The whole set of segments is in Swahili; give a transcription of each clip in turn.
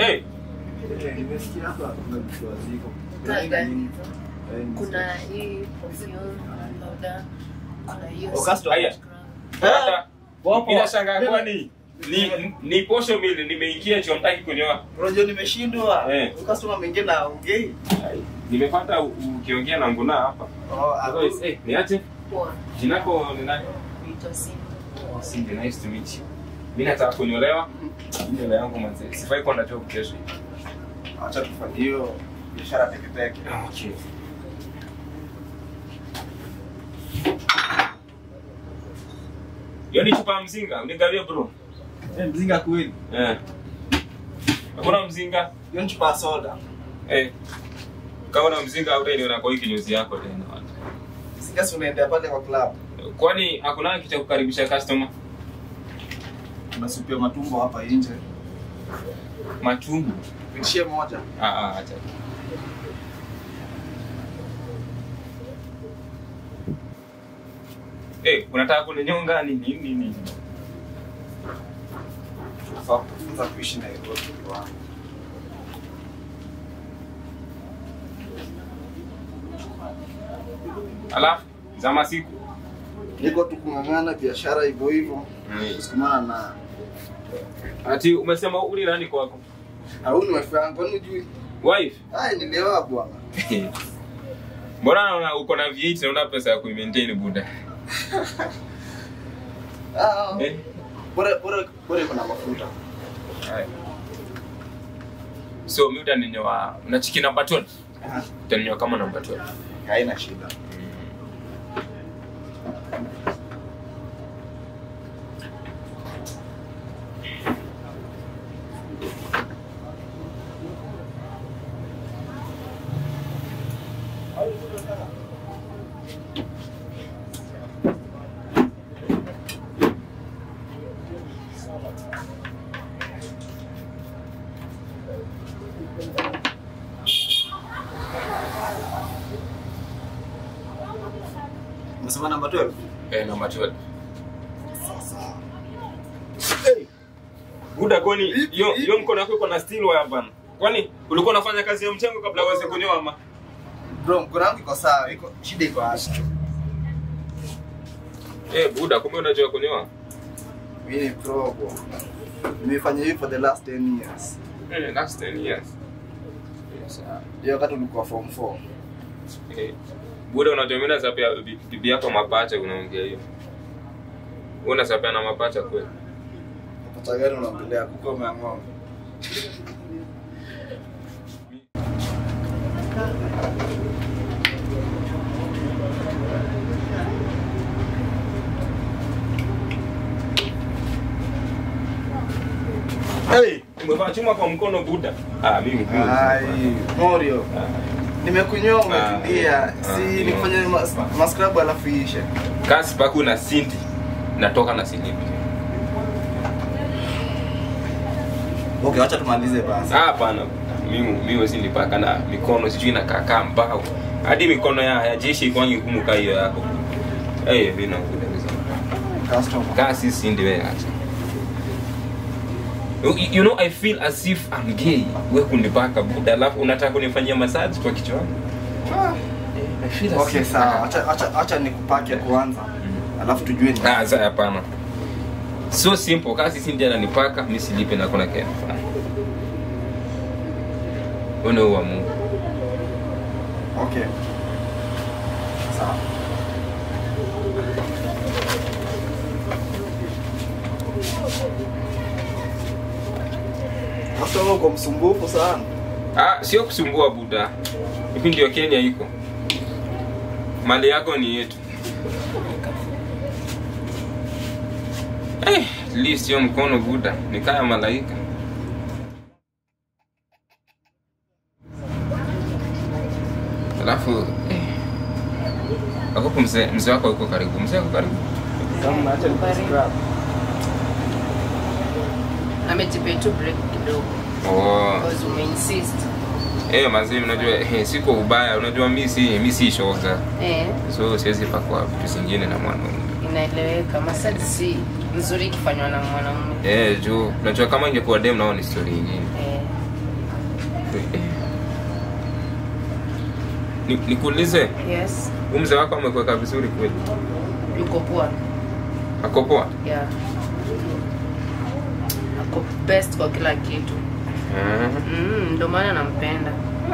Eh, Eh, nimesikia hapa kuna vitu haziko. Taa gani? Eh, Kuna hii perfume, powder, kuna hiyo Oh, custom. Haya. scrub. hata Wapo. inashangaa kwani ni ni posho mili nimeingia chuo mtaki kunyoa. Unajua nimeshindwa. Eh. Customer mwingine na ongei. Nimepata u- ukiongea na nguna hapa. Oh, ah, Otherwise, eh, niache. Poa. Jina lako ni nani? Naitwa Simba. Oh, Cindy, nice to meet you. Mimi nataka kunyolewa. Nywele yangu manze. Sifai kuwa na job kesho. acha tufanye hiyo biashara peke peke. Okay. Hiyo ni chupa ya mzinga, unigawie bro. Eh, mzinga kweli. Eh. Hakuna mzinga? Hiyo ni chupa ya soda. Eh. Kama na mzinga hautaniona kwa hii kinyozi yako tena. Mzinga si unaendea pale kwa club. Kwani hakuna kitu cha kukaribisha customer? Kuna supu ya matumbo hapa nje. Matumbo. Nishie moja. Ah ah, acha. Eh, unataka kuninyonga nini nini nini? Tunafaa kufunza kuishi na Nairobi wangu. Alafu za masiku. Niko tu kung'ang'ana biashara hivyo hivyo. Mm. Kusukumana na Ati umesema uli nani kwako? au ni wife yangu kwani hujui? Wife. Ai nilewa bwana. Mbona naona uko na V8 na una pesa ya kuimaintain buda? Ah. Eh? Bora bora bora iko na mafuta. Haya. So mimi utaninyoa unachiki namba 12. Aha. Utaninyoa kama namba 12. Haina shida. Umesema namba 12? Eh, namba 12. Sasa. Buda kwani Ipi, hiyo ipi? hiyo mkono wako iko na steel wire bana. Kwani ulikuwa unafanya kazi ya mchengo kabla uweze kunyoa ama? Bro, mkono wangu iko sawa. Iko shida iko hapa. Eh, buda kumbe unajua kunyoa? Mimi ni pro bro. Nimefanya hivi for the last 10 years. Eh, last 10 years. Yes. ah. Hiyo wakati ulikuwa form 4. Eh, Buda unajua mimi nasapia bi- bibi yako mapacha unaongea hiyo. Wewe unasapia na mapacha kweli? Unapata gani unaongelea kuko umeang'oa. Hey, umevaa chuma kwa mkono Buda. Ah, mimi mimi. Ai, Morio. Nimekunyoa umetulia. Ah, Si ah, nifanye mas- mascrub alafu iishe. Kasi paku na sinti. Natoka na silipi. Okay, acha tumalize basi. Ah, hapana. Mimi mimi si nipaka na mikono sijui na kaka mbao. Hadi mikono ya, ya jeshi iko ngumu kama hiyo yako. Eh, hey, mimi nakuda Customer. Kasi si ndio wewe acha. You, you know I feel as if I'm gay. Wewe kunipaka buda alafu unataka kunifanyia massage kwa kichwa changu. Ah, I feel as Okay, if- sawa. Acha acha acha nikupake kwanza. Alafu tujue ni. Ah, sasa hapana. So simple, kasi si ndiye ananipaka, mimi silipe na kuna kile nafanya. Wewe huwa Mungu. Okay. Sawa. Sasa wewe uko msumbufu sana. Ah, sio kusumbua buda. Hivi ndio Kenya iko. Mali yako ni yetu. Eh, at least sio mkono buda, ni kaya malaika. Alafu eh, Akopo mzee mzee wako yuko karibu. Mzee yuko karibu. Kama naacha nikuscrub. amejipea tu break kidogo Oh. because umeinsist Eh, mazee unajua eh, siko ubaya, unajua mimi si mimi si shoga. eh, So siwezi pakwa vitu zingine na mwanaume. inaeleweka masaji si nzuri ikifanywa na mwanaume Eh, juu unajua kama ingekuwa dem nao ni story nyingine. eh, Eh. Ni- nikuulize Yes. huu mzee wako amekuweka vizuri kweli Yuko poa. ako poa Yeah. Ako best kwa kila kitu. Ah. Mm, ndio maana nampenda.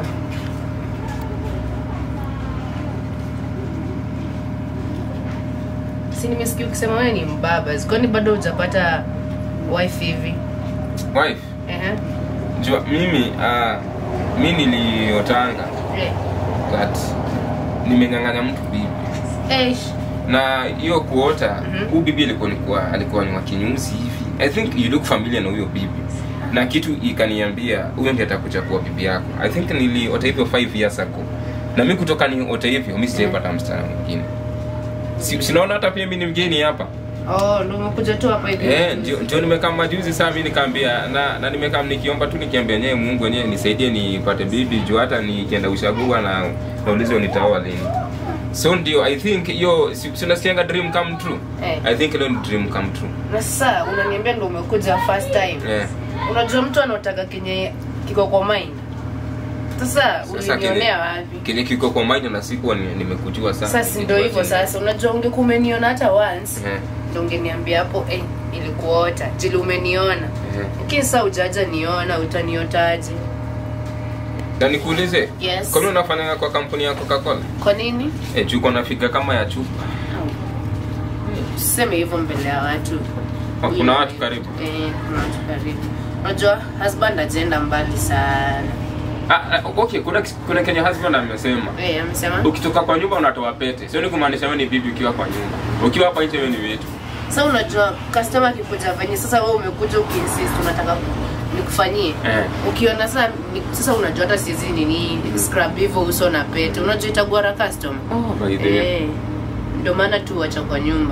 Si nimesikia ukisema wewe ni mbaba. Kwani bado hujapata wife hivi? wife Ehe. jua mimi uh, mi niliotanga Eh. that nimeng'ang'anya mtu bibi Eish. na hiyo kuota Mhm. huu bibi alikuwa alikuwa alikuwa ni wa kinyusi hivi i think you look familiar na huyo bibi na kitu ikaniambia huyo ndiye atakuchagua bibi yako i think niliota hivyo 5 years ago na mi kutoka niota hivyo mi sijaipata msichana mwingine si, sinaona hata pia mi ni mgeni hapa Oh, ndio umekuja tu hapa hivi. Eh, ndio ndio nimekaa majuzi saa mi nikaambia na, na nimekaa nikiomba tu nikiambia nyewe Mungu wenyewe nisaidie nipate bibi juu hata nikienda ushagua na naulizwa nitaoa lini. So ndio I think hiyo si si unasikianga dream come true. Eh. I think leo ni dream come true. Na sasa unaniambia ndio umekuja first time. Eh. Unajua mtu anaotaka kenye kiko kwa mind. Sasa Sasa ulinionea wapi? Kile kiko kwa mind na sikuwa ni- nimekujua sana. Sasa si ndio hivyo sasa. Unajua ungekuwa umeniona hata once. Eh. Ndio ungeniambia hapo eh ilikuota. Jili umeniona. Eh. Lakini sasa ujaja niona utaniotaje? Na nikuulize. Yes. Kwa nini unafanya kwa kampuni ya Coca-Cola? Kwa nini? Eh, juu uko na figa kama ya chupa. Usiseme hivyo mbele ya watu. Oh, kuna watu karibu. Eh, kuna watu karibu. Unajua husband ajenda mbali sana. Ah, ah, okay, kuna kuna Kenya husband amesema. Eh, amesema? ukitoka kwa nyumba unatoa pete sio ni kumaanisha wewe ni bibi ukiwa kwa nyumba ukiwa hapa nje wewe ni wetu Sasa unajua customer akikuja venye sasa wewe umekuja ukiinsist unataka nikufanyie. Eh. Ukiona sasa ni- sasa unajua hata sizi nini scrub hivyo uso na pete. Unajua itagwara customer. oh, by the way. Eh. Ndio maana tu wacha kwa nyumba.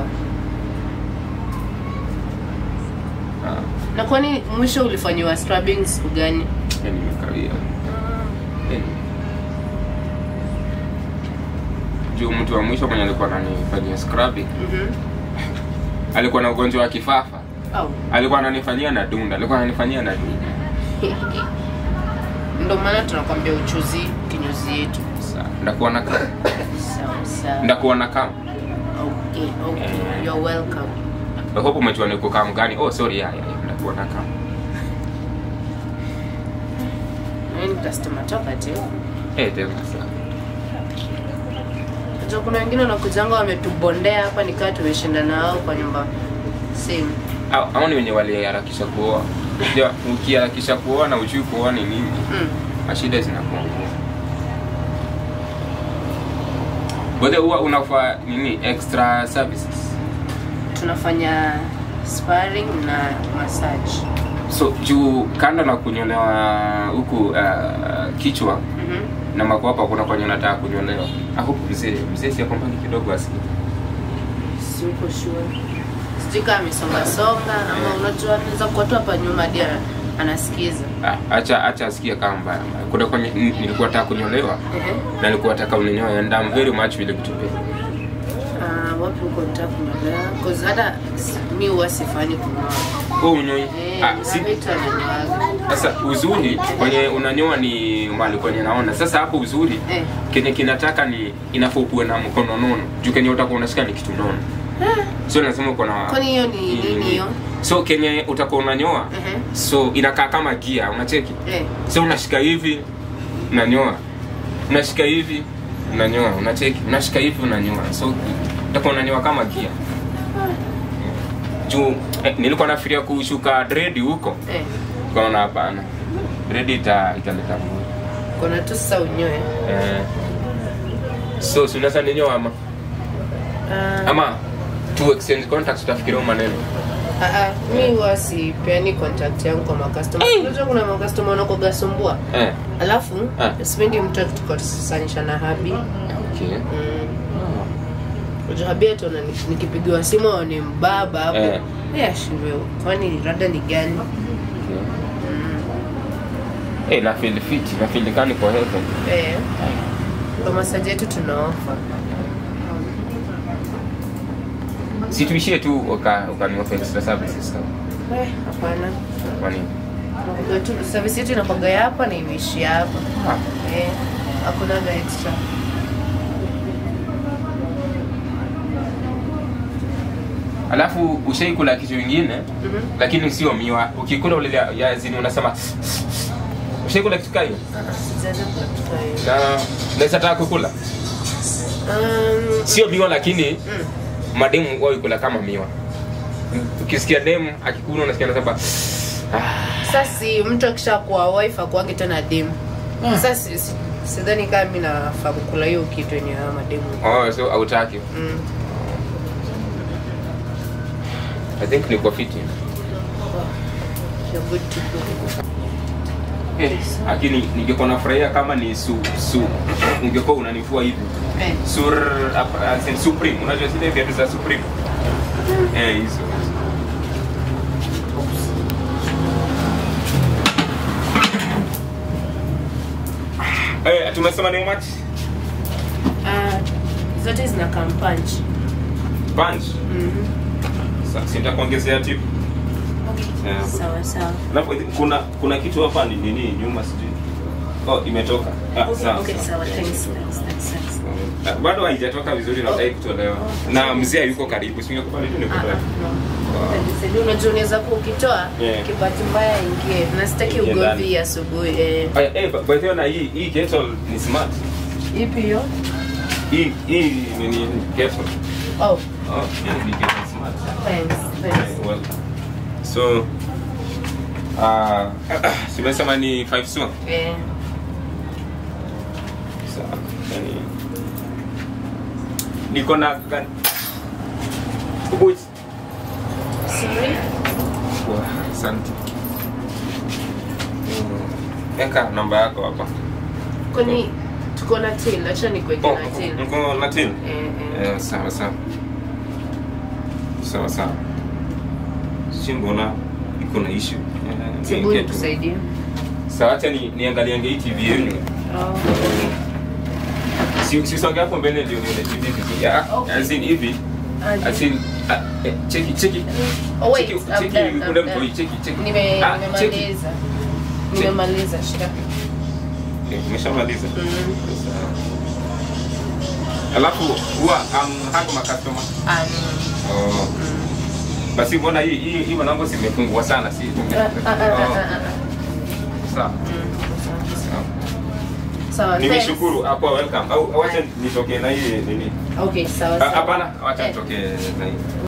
Ah, Na kwani mwisho ulifanyiwa scrubbing siku gani? yani nimekawia Yani. juu mtu wa mwisho mwenye alikuwa ananifanyia scrubbing Mhm. alikuwa na ugonjwa wa kifafa Au. alikuwa ananifanyia na dunda alikuwa ananifanyia na dunda Ndio maana tunakwambia uchuzi kinyuzi yetu. Sawa, ndakuwa na kama Sawa sawa. ndakuwa na kama Okay, okay. Eh. You're welcome. I hope umejua niko kama gani oh sorry ya ya ya, ndakuwa na kama Wewe ni customer talkative. eh tena sasa Unajua kuna wengine wanakujanga wametubondea hapa nikaa tumeshinda nao kwa nyumba same. Hao- hao ni wenye waliharakisha kuoa ndio ukiharakisha kuoa na ujui kuoa ni nini Mm. mashida zinakuwa ngumu. Wewe huwa unafaa nini extra services? Tunafanya sparring na massage. So juu kando na kunyolewa huku uh, kichwa Mhm. na makwapa kuna kwenye unataka kunyolewa. Hapo mzee mzee si mbali kidogo asi. Si uko sure. Sijui kama amesonga songa ama unajua anaweza kuwa tu hapa nyuma hadi ana- anasikiza. Ah, acha acha asikie kama mbaya mbaya. Kuna kwenye n- nilikuwa nataka kunyolewa Ehe. na nilikuwa nataka uninyoe and I'm very much willing to pay. Ah, wapi uko nitaka kunyolewa? Cause hata si- mi huwa sifanyi kunyoa. Wewe unyoi. Eh, Ah, si vitu ananyoaga. sasa uzuri kwenye unanyoa ni mali kwenye naona. Sasa hapo uzuri Eh. kenye kinataka ni inafaa ukuwe na mkono nono juu kenye utakuwa unashika ni kitu nono so lazima uko na Kwani hiyo ni nini hiyo? so kenye utakuwa unanyoa Ehe. so inakaa kama gia unacheki Eh. so unashika hivi unanyoa unashika hivi unanyoa unacheki unashika hivi unanyoa so utakuwa unanyoa kama gia juu eh, nilikuwa nafikiria kushuka dredi huko Eh. kaona hapana dredi ita italeta mburi Kuna tu sasa unyoe. eh. so si unaweza ninyoa ama Ah. ama to exchange contacts utafikiria huyu maneno Ah, ah, mi huwa sipeani contact yangu kwa makastoma unajua kuna makastoma wanakogasumbua eh. alafu Ah. sipendi mtu akitukosanisha na habi okay. Mm. unajua habi ataona ni- nikipigiwa simu au ni mbaba hapo Eh. Eh, ashindwe kwani rada ni gani okay. Mm. Eh, na feel fit na feel kani kwa heaven Eh. kwa masaji yetu tunaofa si tuishie tu uka ukaniwa extra services kama Eh, hapana kwa nini Tunakuwaga tu service yetu inakuwaga hapa na imeishi hapa. Ah. Eh, hakunaga extra. alafu ushaikula kitu ingine Mhm. lakini sio miwa ukikula ule ya zini unasema ushaikula kitu kayo Sijaanza kula kitu hiyo. na naweza taka kukula Um, sio miwa lakini mm. mademu wao ikula kama miwa ukisikia demu akikula unasikia nasema ah, Sasa si mtu akishakuwa wife akuange tena demu. Sasa si- si- sidhani kama mimi nafaa kukula hiyo kitu yenye hayo mademu. oh, so hautaki Mm. i think niko fiti You're good to go. Eh, lakini ningekuwa nafurahia kama ni su su ungekuwa unanifua hivi Eh. sur apa- as in supreme unajua zile viatu za supreme eh hizo eh tumesema ni much Ah, zote zina punch. bunch Mhm. sasa sitakuongezea tip Eh, Sawa sawa. Alafu, kuna kuna kitu hapa ni nini nyuma sijui oh imetoka ah, Okay, sawa, okay, sawa. sawa. Eh, Thanks, so- thanks, thanks, thanks. Ah, bado haijatoka vizuri na Oh. utaki kutolewa Oh. na mzee yuko karibu singekubali tu Ah, ah, nikutoe no. Nisaidie, unajua unaweza kuwa ukitoa Yeah. kibahati mbaya ingie na sitaki Ingie ugomvi ndani. asubuhi eh. Aya, eh, by the way na hii hii kettle ni smart. ipi hiyo Hii hii ni ni kettle. oh Oh, hii ni kettle smart. thanks Eh, thanks well. So ah simesema ni 5 so. eh So, yani niko na gani? Ubuti. sorry Wow, Asante. Mm, Eka namba yako hapa. kwani tuko na till acha nikuweke Oh, na till mko na till? eh eh Eh, sawa sawa sawa sawa si mbona iko na issue Eh, Sibu niingie tu. nikusaidie sawa acha ni niangaliange hii tv yenu oh si si songe hapo mbele ndio nione tv vizuri Ya, Okay. as in hivi Aje. as in ah, eh, cheki cheki Oh, wait, cheki I'm cheki done, I'm ule done. mtoi cheki cheki Nime- Ah, cheki. nimemaliza nimemaliza shida Eh, umeshamaliza Mm. Sawa. alafu huwa um, hako makastoma ah no. oh. basi mbona hii hii hii mwanangu zimefungwa sana si Ah, ah, ah, ah, Oh, ah, ah. sawa Mm, sawa sawa nimeshukuru hapo welcome au wacha nitokee na hii nini thanks. okay sawa Ah, sawa hapana wacha Eh. nitokee na hii